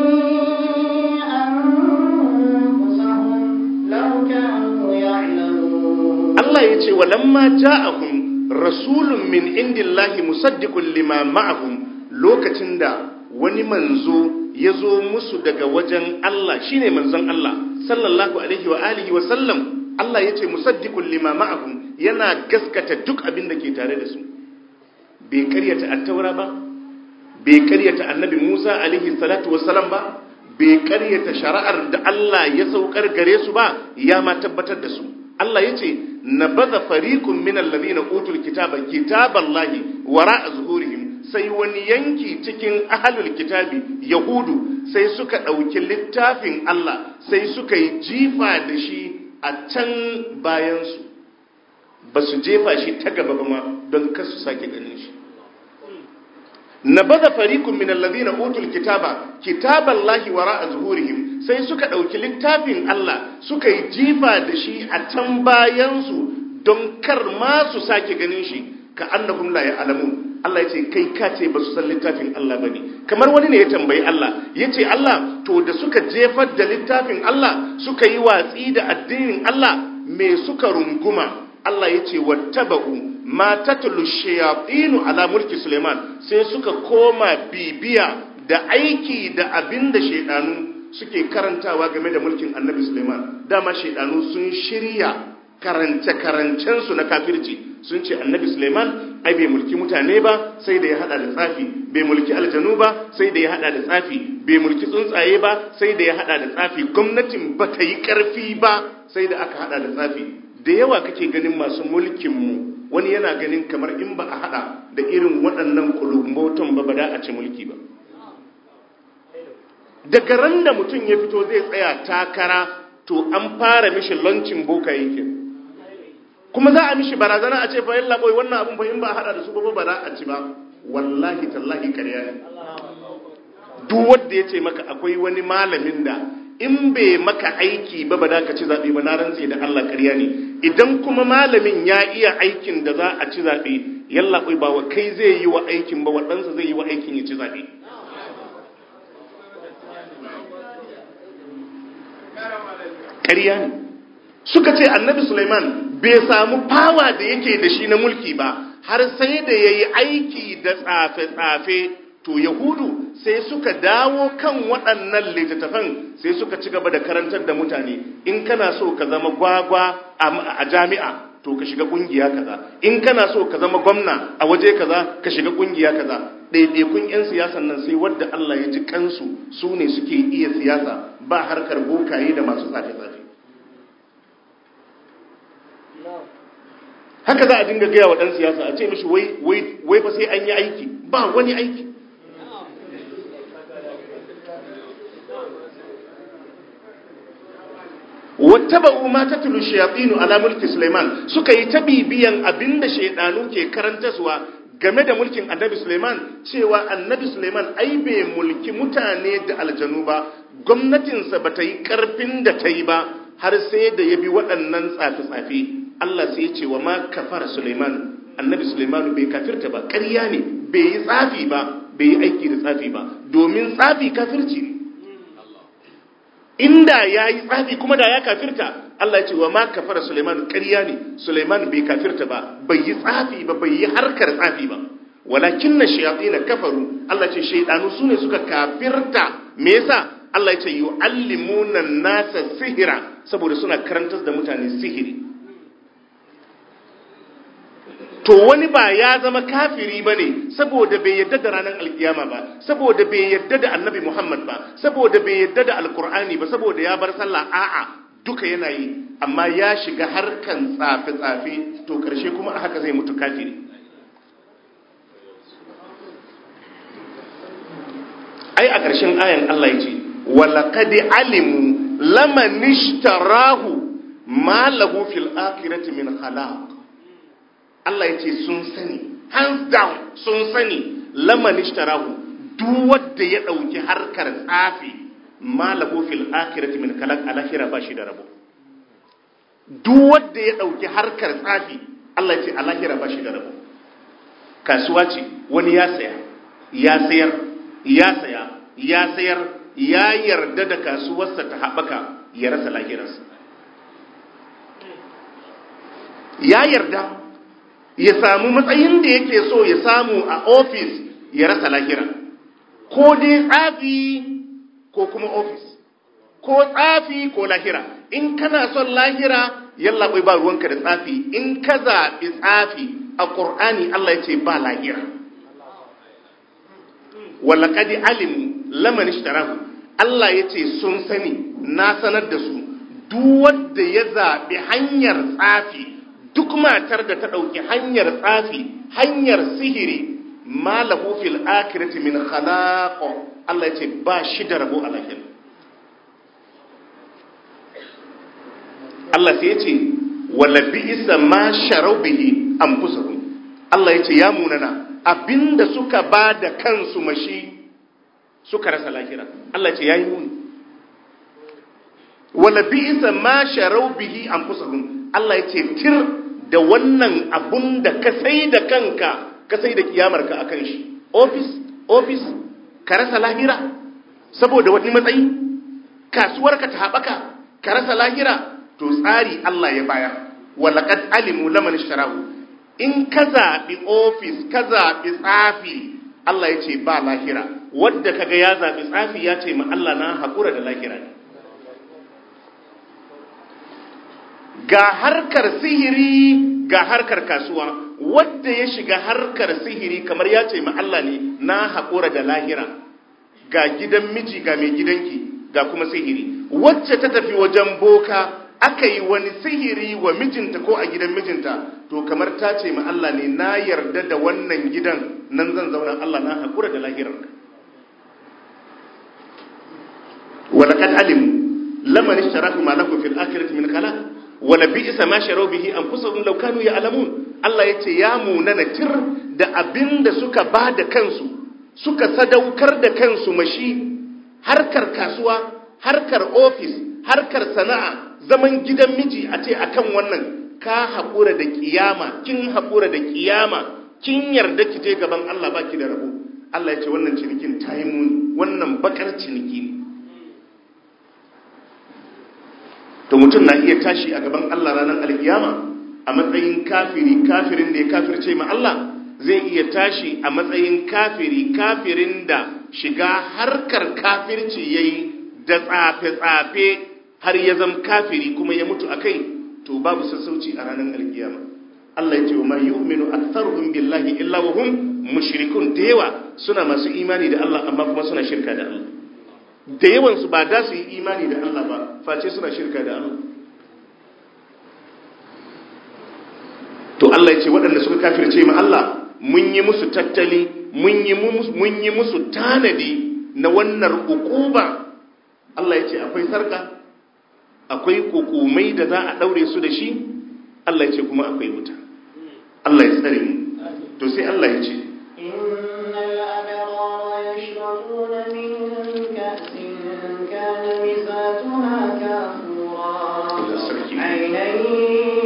أنفسهم لو كانوا يعلمون Allah ya ce walamma ja'ahum rasulun min indillahi musaddiqun lima ma'ahum lokacin da wani manzo ya zo musu daga wajen Allah shine manzon Allah sallallahu alaihi wa alihi wa sallam Allah ya ce musaddiqun lima ma'ahum yana gaskata duk abin da ke tare da su bai karyata attaura ba bai karyata annabi Musa alaihi salatu wassalam ba bai karyata shari'ar da Allah ya saukar gare su ba ya ma tabbatar da su Allah ya ce na baza fariqun min alladhina utul kitaba kitaballahi wara'a zuhurihim sai wani yanki cikin ahlul kitabi yahudu sai suka ɗauki littafin Allah sai suka yi jifa da shi a can bayansu ba su jefa shi ta gaba ba ma don kasu sake ganin shi na baza farikun min allazina utul kitaba kitaballahi wara'a zuhurihim sai suka dauki littafin Allah suka yi jifa da shi a can bayansu don kar ma su sake ganin shi ka annahum la ya'lamun Allah yace kai ka ce ba su san littafin Allah bane kamar wani ne ya tambayi Allah yace Allah to da suka jefar da littafin Allah suka yi watsi da addinin Allah me suka runguma Allah yace wattaba'u ma tatlu shayatinu ala mulki Suleiman sai suka koma bibiya da aiki da abin da shaidanu suke karantawa game da mulkin Annabi Suleiman dama shaidanu sun shirya karance karancensu na kafirci sun ce Annabi Suleiman ai bai mulki mutane ba sai da ya hada da tsafi bai mulki aljanu ba sai da ya hada da tsafi bai mulki tsuntsaye ba sai da ya hada da tsafi gwamnatin ba ta yi karfi ba sai da aka hada da tsafi da yawa kake ganin masu mulkinmu wani yana ganin kamar in ba a hada da irin waɗannan kulumboton ba ba da a ci mulki ba daga ran da mutum ya fito zai tsaya takara to an fara mishi lancin boka yake kuma za a mishi barazana a ce fa yalla boy wannan abun fa in ba a hada da su ba ba za a ci ba wallahi tallahi ƙarya ne duk wanda ya ce maka akwai wani malamin da in bai maka aiki ba ba da ka ci zaɓe ba na rantse da Allah ƙarya ne idan kuma malamin ya iya aikin da za a ci zaɓe yalla ba wa kai zai yi wa aikin ba waɗansa zai yi wa aikin ya ci zaɓe ƙarya ne suka ce annabi Sulaiman bai samu fawa da yake da shi na mulki ba har sai da ya yi aiki da tsafe-tsafe to yahudu sai suka dawo kan waɗannan littattafan sai suka ci gaba da karantar da mutane in kana so ka zama gwagwa a jami'a to ka shiga ƙungiya kaza in kana so ka zama gwamna a waje kaza ka shiga ƙungiya kaza ɗaiɗaikun 'yan siyasan nan sai wadda Allah ya ji kansu su ne suke iya siyasa ba harkar bokaye da masu tsafe-tsafe haka za a dinga gaya wa ɗan siyasa a ce mishi wai fa sai an yi aiki ba wani aiki wattaba'u ma tatlu shayatinu ala mulki Sulaiman suka yi ta bibiyan abinda shaydanu ke karantaswa game da mulkin Annabi Sulaiman cewa Annabi Sulaiman ai bai mulki mutane da aljanu ba gwamnatinsa ba ta yi karfin da ta yi ba har sai da ya bi waɗannan tsafi-tsafi Allah sai ya ce wa ma kafara Sulaiman Annabi Sulaiman bai kafirta ba ƙarya ne bai yi tsafi ba bai yi aiki da tsafi ba domin tsafi kafirci ne inda ya yi tsafi kuma da ya kafirta Allah ya ce wa ma kafara Suleiman ƙarya ne Suleiman bai kafirta ba bai yi tsafi ba bai yi harkar tsafi ba walakin na shayatin kafaru Allah ce shaidanu su ne suka kafirta me yasa Allah ya ce yu'allimuna nasa sihira saboda suna karantar da mutane sihiri to wani ba ya zama kafiri ba ne saboda bai yadda da ranar alkiyama ba saboda bai yadda da annabi muhammad ba saboda bai yadda da alkur'ani ba saboda ya bar sallah a'a duka yana yi amma ya shiga harkan tsafe-tsafe to karshe kuma a haka zai mutu kafiri ai a ƙarshen ayan allah ya ce walaƙadi alimu lamanishtarahu ma lahu fil akhirati min khalaq Allah ya ce sun sani hands down sun sani lamani shtarahu duk wanda ya dauki harkar tsafi malahu fil akhirati min kalak alakhira ba shi da rabo duk wanda ya dauki harkar tsafi Allah ya ce alakhira ba shi da rabo kasuwa ce wani ya saya ya sayar ya saya ya sayar ya yarda da kasuwarsa ta haɓaka ya rasa lahirarsa ya yarda ya samu matsayin da yake so ya samu a ofis ya rasa lahira ko dai tsafi ko kuma ofis ko tsafi ko lahira in kana son lahira yalla bai ba ruwanka da tsafi in ka zaɓi tsafi a ƙur'ani Allah ya ce ba lahira walaƙadi alimu laman ishtarahu Allah ya ce sun sani na sanar da su duk wanda ya zaɓi hanyar tsafi duk matar da ta ɗauki hanyar tsafi hanyar sihiri ma lahu fil akhirati min khalaq Allah ya ce ba shi da rabo a lahira Allah sai ya ce wala bi'sa ma sharau bihi anfusahum Allah ya ce ya munana abinda suka ba da kansu mashi suka rasa lahira Allah ya ce yayi muni wala bi'sa ma sharau bihi anfusahum Allah ya ce tir da wannan abun da ka sai da kanka ka sai da kiyamarka a kan shi ofis ofis ka rasa lahira saboda wani matsayi kasuwarka ta haɓaka ka rasa lahira to tsari Allah ya baya walaƙad alimu laman sharahu in ka zaɓi ofis ka zaɓi tsafi Allah ya ce ba lahira wadda kaga ya zaɓi tsafi ya ce ma Allah na haƙura da lahira ne ga harkar sihiri ga harkar kasuwa wadda ya shiga harkar sihiri kamar ya ce ma Allah ne na haƙura da lahira ga gidan miji ga mai gidanki ga kuma sihiri wacce ta tafi wajen boka aka yi wani sihiri wa mijinta ko a gidan mijinta to kamar ta ce ma Allah ne na yarda da wannan gidan nan zan zauna Allah na haƙura da lahirar walaƙad alimu laman ishtaraku ma lahu fil akhirati min khalaq wala bi'sa ma sharu bihi anfusuhum law kanu ya'lamun Allah yace ya munana tir da abinda suka ba da kansu suka sadaukar da kansu mashi harkar kasuwa harkar ofis harkar sana'a zaman gidan miji a ce akan wannan ka haƙura da kiyama kin haƙura da kiyama kin yarda ki je gaban Allah baki da rabo Allah ya ce wannan cinikin ta yi muni wannan bakar ciniki ne to mutum na iya tashi a gaban Allah ranar alkiyama a matsayin kafiri kafirin da ya kafirce ma Allah zai iya tashi a matsayin kafiri kafirin da shiga harkar kafirci yayi da tsafe-tsafe har ya zama kafiri kuma ya mutu akai to babu sassauci a ranar alkiyama Allah ya ce wa ma yu'minu aktharuhum billahi illa wa hum mushrikun da yawa suna masu imani da Allah amma kuma suna shirka da Allah da yawansu ba da su yi imani da Allah ba face suna shirka da Allah to Allah ya ce waɗanda suka kafirce ma Allah mun yi musu tattali mun yi musu tanadi na wannan ukuba Allah ya ce akwai sarka akwai kukumai da za a ɗaure su da shi Allah ya ce kuma akwai wuta Allah ya tsare mu to sai Allah ya ce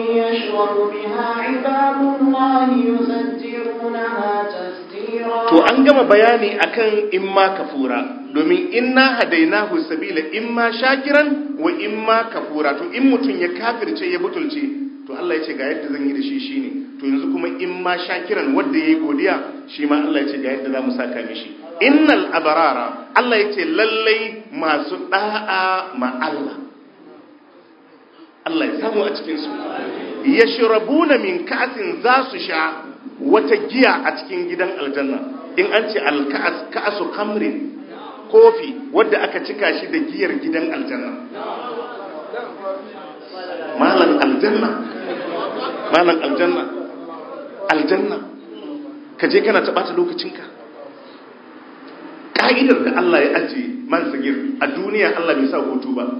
to an gama bayani akan imma kafura domin inna hadainahu sabila imma shakiran wa imma kafura to in mutum ya kafirce ya butulce to Allah ya ce ga yadda zan yi da shi shine to yanzu kuma imma shakiran wanda yayi godiya shi ma Allah ya ce ga yadda za mu saka mishi innal abarara Allah ya ce lallai masu da'a ma Allah Allah ya samu a cikin su yashrabuna min ka'sin za su sha wata giya a cikin gidan aljanna in an ce alka'as ka'asu khamrin kofi wadda aka cika shi da giyar gidan aljanna malan aljanna malan aljanna aljanna ka je kana taɓata lokacinka ka'idar da Allah ya ajiye man sagir a duniya Allah bai sa hutu ba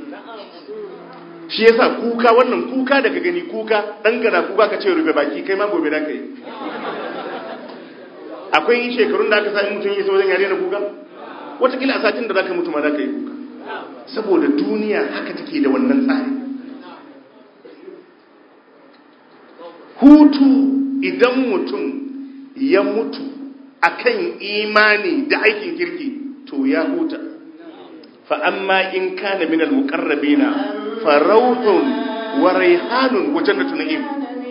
shi yasa kuka wannan kuka da ka gani kuka dan gana kuka ka ce rufe baki kai ma gobe da kai akwai shekarun da aka sa mutum yi wajen yare na kuka watakila a satin da zaka mutu ma da ka yi kuka saboda duniya haka take da wannan tsari hutu idan mutum ya mutu akan imani da aikin kirki to ya huta fa amma in kana minal muqarrabina farauhun wa raihanun wa jannatu na'im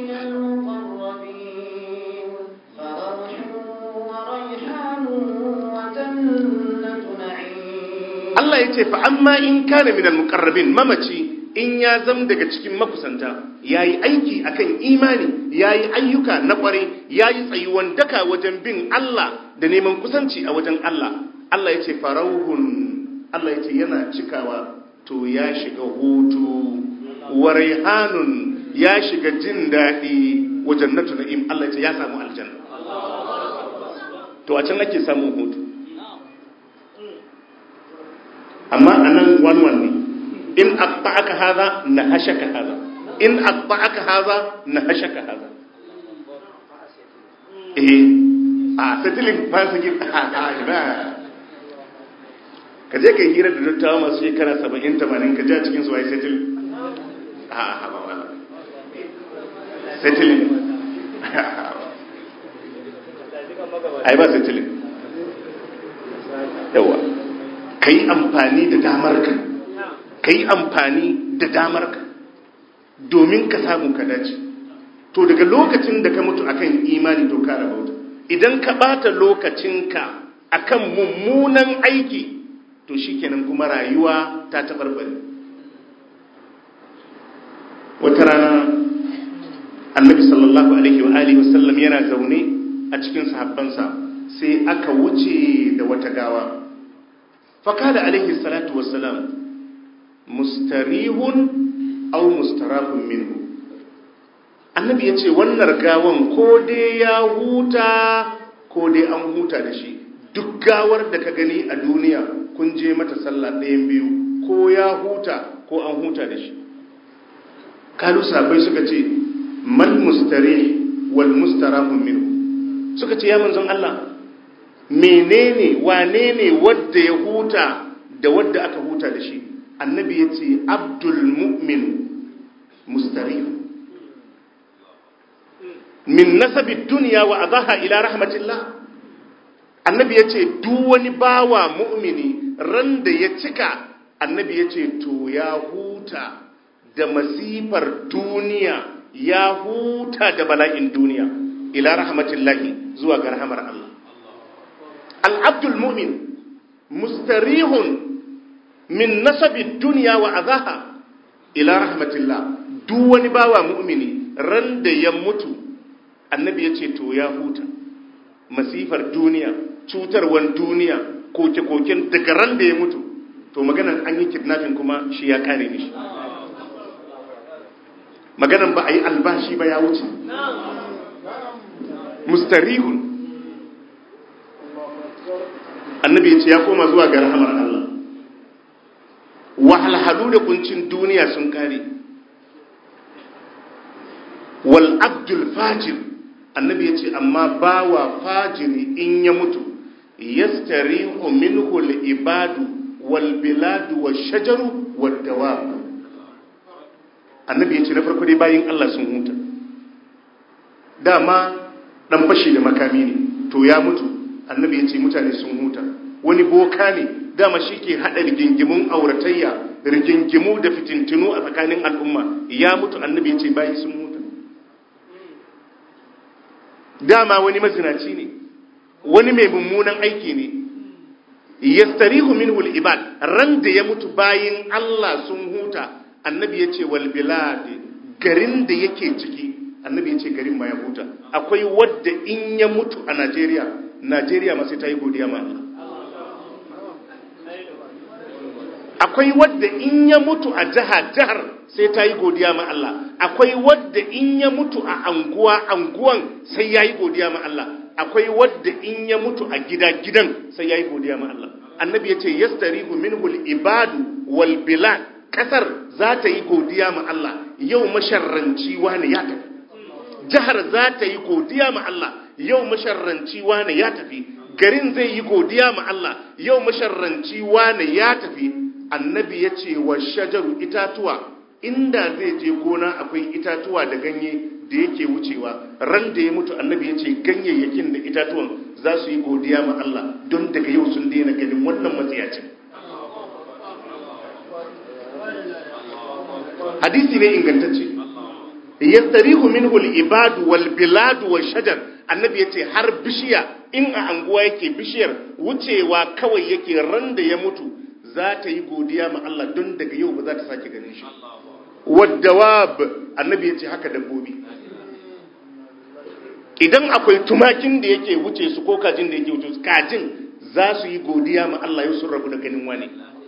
Allah ya ce fa amma in kana minal muqarrabin mamaci in ya zam daga cikin makusanta yayi aiki akan imani yayi ayyuka na kware yayi tsayuwan daka wajen bin Allah da neman kusanci a wajen Allah Allah ya ce farauhun Allah ya ce yana cikawa to ya shiga hutu wa raihanun ya shiga jin daɗi wa jannatu na'im Allah ya ce ya samu aljanna to a can ake samun hutu amma anan wanwan ne in aqta'aka hadha nahashaka hadha in aqta'aka hadha nahashaka hadha eh a settling ba su gin ina ka je ka yi hira da dattawa masu shekara 70 80 ka je a cikin su ai settle a a ba wala settling ai ba settling yawa ka yi amfani da damarka ka yi amfani da damarka domin ka samu ka dace to daga lokacin da ka mutu akan imani to ka rabauta idan ka bata lokacinka akan mummunan aiki to shikenan kuma rayuwa ta tabarbare wata rana annabi sallallahu alaihi wa alihi wasallam yana zaune a cikin sahabbansa sai aka wuce da wata gawa فقال عليه الصلاة والسلام مستريح أو مستراح منه annabi ya ce wannan gawan ko dai ya huta ko dai an huta da shi duk gawar da ka gani a duniya kun je mata sallah ɗayan biyu ko ya huta ko an huta da shi kalu sabai suka ce mal mustari wal mustarahun minhu suka ce ya manzon Allah menene wane ne wadda ya huta da wadda aka huta da shi annabi ya ce abdul mu'min mustarihu min nasabi duniya wa adaha ila rahmatillah annabi ya ce duk wani bawa mu'mini ran da ya cika annabi ya ce to ya huta da masifar duniya ya huta da bala'in duniya ila rahmatillahi zuwa ga rahamar Allah al'abdul mu'min mustarihun min nasabi duniya wa azaha ila rahmatillah duk wani bawa mu'mini ran da ya mutu annabi ya ce to ya huta masifar duniya cutarwan duniya koke-koken daga ran da ya mutu to maganan an yi kidnapping kuma shi ya kare mishi maganan ba a yi albashi ba ya wuce mustarihun annabi ya ce ya koma zuwa ga rahamar Allah wahalhalu da kuncin duniya sun kare wal abdul fajir annabi ya ce amma bawa fajiri in ya mutu yastarihu minhu al ibadu wal biladu wash shajaru wad dawab annabi ya ce na farko dai bayin Allah sun huta dama dan fashi da makami ne to ya mutu annabi ya ce mutane sun huta wani boka ne dama shi ke haɗa rigingimun auratayya rigingimu da fitintinu a tsakanin al'umma ya mutu annabi ya ce bayi sun huta dama wani mazinaci ne wani mai mummunan aiki ne yastarihu minhu al-ibad ran da ya mutu bayin Allah sun huta annabi ya ce wal bilad garin da yake ciki annabi ya ce garin ma ya huta akwai wadda in ya mutu a Najeriya Najeriya ma sai ta yi godiya ma Allah akwai wadda in ya mutu a jiha jihar sai ta yi godiya ma Allah akwai wadda in ya mutu a anguwa anguwan sai ya yi godiya ma Allah akwai wadda in ya mutu a gida gidan sai ya yi godiya ma Allah annabi ya ce yastarihu minhul ibadu wal bilad kasar za ta yi godiya ma Allah yau masharranci wani ya tafi jihar za ta yi godiya ma Allah yau masharranci wani ya tafi garin zai yi godiya ma Allah yau masharranci wani ya tafi annabi ya ce wa shajaru itatuwa inda zai je gona akwai itatuwa da ganye da yake wucewa ran da ya mutu annabi ya ce ganyayyakin da itatuwan za su yi godiya ma Allah don daga yau sun daina ganin wannan matsayacin hadisi ne ingantacce yastarihu minhu al-ibadu wal biladu wal shajar annabi yace har bishiya in a anguwa yake bishiyar wucewa kawai yake ran da ya mutu za ta yi godiya ma Allah don daga yau ba za ta sake ganin shi wadawab annabi yace haka dabbobi idan akwai tumakin da yake wuce su ko kajin da yake wuce su kajin za su yi godiya ma Allah yau sun rabu da ganin wani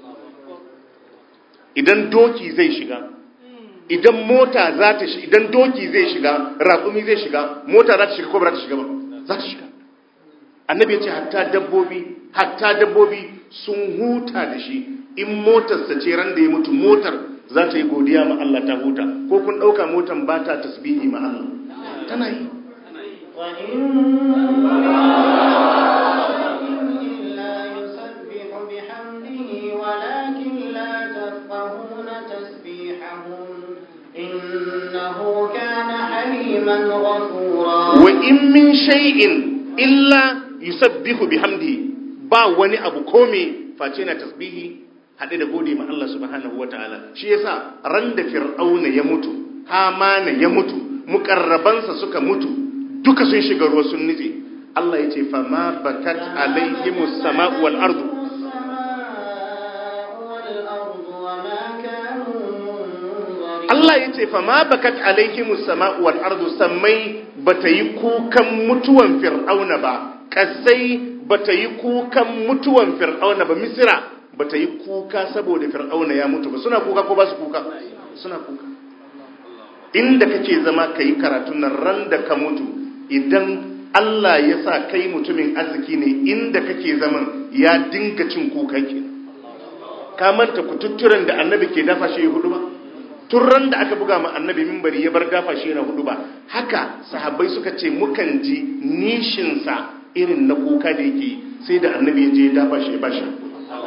idan doki zai shiga idan mota za ta shiga idan doki zai shiga raƙumi zai shiga mota za ta shiga ko ba za ta shiga ba za ta shiga annabi ya ce hatta dabbobi hatta dabbobi sun huta da shi in motarsa ce ran da ya mutu motar za ta yi godiya ma Allah ta huta ko kun ɗauka motar ba ta tasbihi ma Allah tana yi إلا يسبح بحمده ولكن لا تفقهون تسبيحهم إنه كان حليما غفورا wa in min shay'in illa yusabbihu bihamdihi ba wani abu kome face na tasbihi hade da gode ma Allah subhanahu wataala shi yasa ran da fir'auna ya mutu hamana ya mutu mukarrabansa suka mutu duka sun shiga ruwa sun nitse Allah ya ce fa ma bakat alaihimus sama'u wal ardu السماء والأرض وما كانوا منظرين Allah ya ce fa ma bakat alaihimus sama'u wal ardu sammai bata yi kukan mutuwan fir'auna ba kasai bata yi kukan mutuwan fir'auna ba misira bata yi kuka saboda fir'auna ya mutu ba suna kuka ko ba su kuka suna kuka inda kake zama kayi karatun nan ran da ka mutu idan Allah ya sa kai mutumin arziki ne inda kake zaman ya dinga cin kuka kenan ka manta kututturen da annabi ke dafa shi hudu ba tun ran da aka buga ma annabi mimbari ya bar dafa shi yana hudu ba haka sahabbai suka ce mukan ji nishinsa irin na kuka da yake sai da annabi ya je ya dafa shi ya ba shi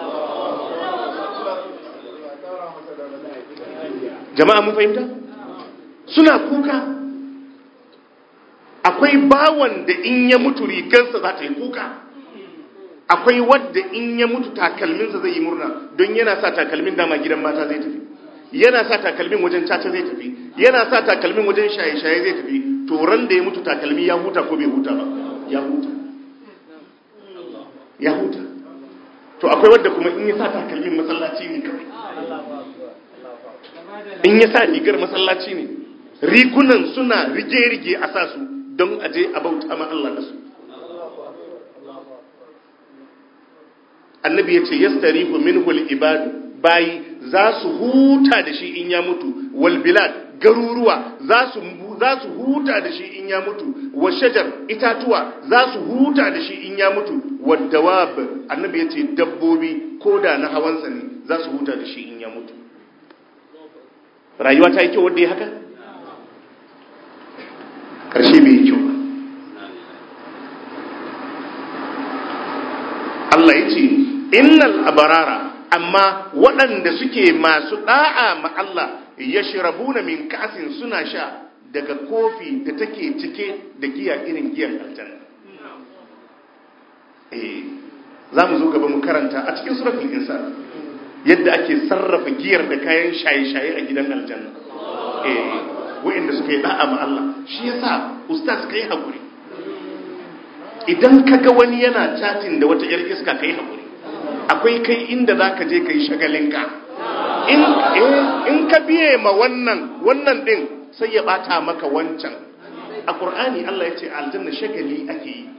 jama'a mun fahimta suna kuka akwai bawan da in ya mutu rigarsa za ta yi kuka akwai wadda in ya mutu takalminsa zai yi murna don yana sa takalmin dama gidan mata zai tafi yana sa takalmin wajen caca zai tafi yana sa takalmin wajen shaye-shaye zai tafi to ran da ya mutu takalmi ya huta ko bai huta ba ya huta ya huta to akwai wadda kuma in ya sa takalmin masallaci ne kawai in ya sa rigar masallaci ne rigunan suna rige-rige a sa su don aje a bauta ma Allah da su annabi ya ce yastarihu minhu al-ibadu bayi za su huta da shi in ya mutu wal bilad garuruwa za su za su huta da shi in ya mutu wa shajar itatuwa za su huta da shi in ya mutu wa dawab annabi ya ce dabbobi ko da na hawansa ne za su huta da shi in ya mutu rayuwa ta yi kyau wadda ya haka ƙarshe bai yi kyau ba Allah ya ce innal abarara amma waɗanda suke masu ɗa'a ma Allah ya shirabuna min kasin suna sha daga kofi da take cike da giya irin giyan aljanna eh za mu zo gaba mu karanta a cikin suratul insan yadda ake sarrafa giyar da kayan shaye-shaye a gidan aljanna eh wa'inda suka yi da'a ma Allah shi yasa ustaz kai hakuri idan kaga wani yana chatting da wata yar iska kai hakuri akwai kai inda zaka je kai shagalinka in eh in ka biye ma wannan wannan din sai ya bata maka wancan a qur'ani Allah ya ce aljanna shagali ake yi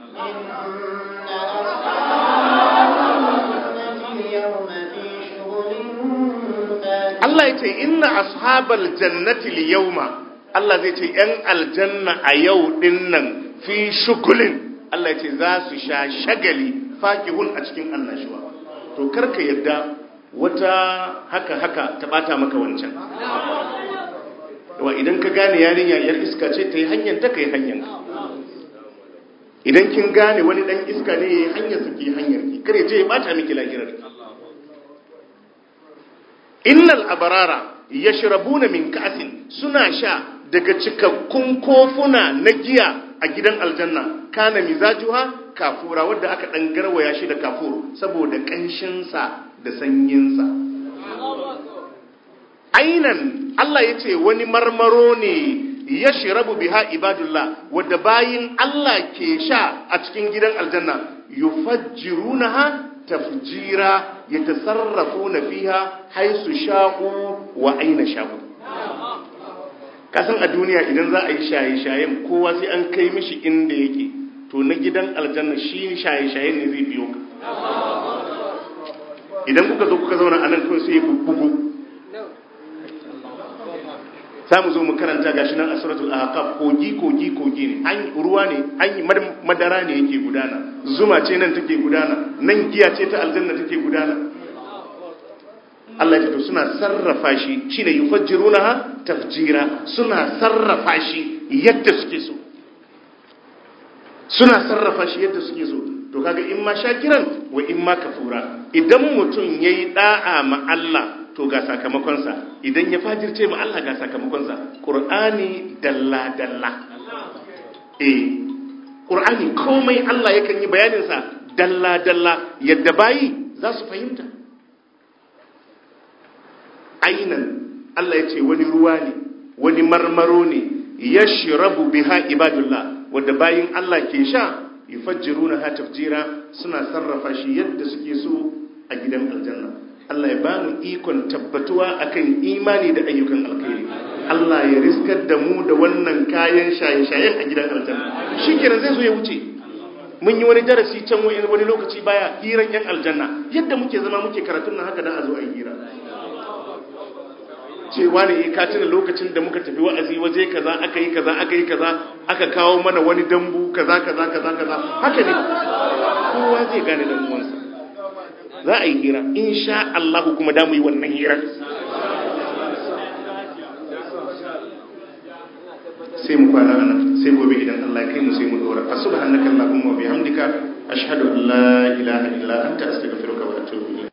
Allah ya ce inna ashabal jannati liyawma Allah zai ce ‘yan aljanna a yau ɗin nan fi shugulin Allah ce za su sha shagali fakihun a cikin annashuwa to karka yadda wata haka haka ta bata maka wancan wa idan ka gane yarinya yar iska ce ta yi hanyar ta ka yi hanyar idan kin gane wani dan iska ne ya yi hanyar su ki hanyar ki kare je ya bata miki lahirar innal abarara yashrabuna min ka'sin suna sha daga cikakkun kofuna na giya a gidan aljanna kana mizajuha kafura wadda aka dan garwaya shi da kafur saboda kanshinsa da sanyinsa ainan Allah ya ce wani marmaro ne ya shirabu biha ibadullah wadda bayin Allah ke sha a cikin gidan aljanna yufajjirunaha tafjira yatasarrafuna fiha haisu sha'u wa aina sha'u kasan a duniya idan za a yi shaye-shayen kowa sai an kai mishi inda yake to na gidan aljanna shi shaye-shayen ne zai biyo ka idan kuka zo kuka zauna a nan kawai sai ya bugu za mu zo mu karanta gashi nan a suratul ahqaf kogi kogi kogi ne an ruwa ne an madara ne yake gudana zuma ce nan take gudana nan giya ce ta aljanna take gudana Allah ya to suna sarrafa shi shine yufajjirunaha tafjira suna sarrafa shi yadda suke so suna sarrafa shi yadda suke so to kaga in ma shakiran wa in ma kafura idan mutum yayi da'a ma Allah to ga sakamakonsa idan ya fajirce ma Allah ga sakamakonsa qur'ani dalla dalla eh qur'ani komai Allah yakan yi bayanin sa dalla dalla yadda bayi za su fahimta ainan Allah ya ce wani ruwa ne wani marmaro ne ya shirabu biha ibadullah wadda bayin Allah ke sha yufajjiruna ha tafjira suna sarrafa shi yadda suke so a gidan aljanna Allah ya ba mu ikon tabbatuwa akan imani da ayyukan alkhairi Allah ya riskar da mu da wannan kayan shaye-shayen a gidan aljanna shikenan zai zo ya wuce mun yi wani darasi can wani lokaci baya hiran yan aljanna yadda muke zama muke karatun nan haka dan a zo a yi hira cewa ne ka tuna lokacin da muka tafi wa'azi waje kaza aka yi kaza aka yi kaza aka kawo mana wani dambu kaza kaza kaza kaza haka ne kowa zai gane dan uwansa za a yi hira insha Allah kuma da mu yi wannan hira sai mu kwana nan sai gobe idan Allah ya kai mu sai mu dora subhanakallahumma wa bihamdika ashhadu an la ilaha illa anta astaghfiruka wa atubu ilayk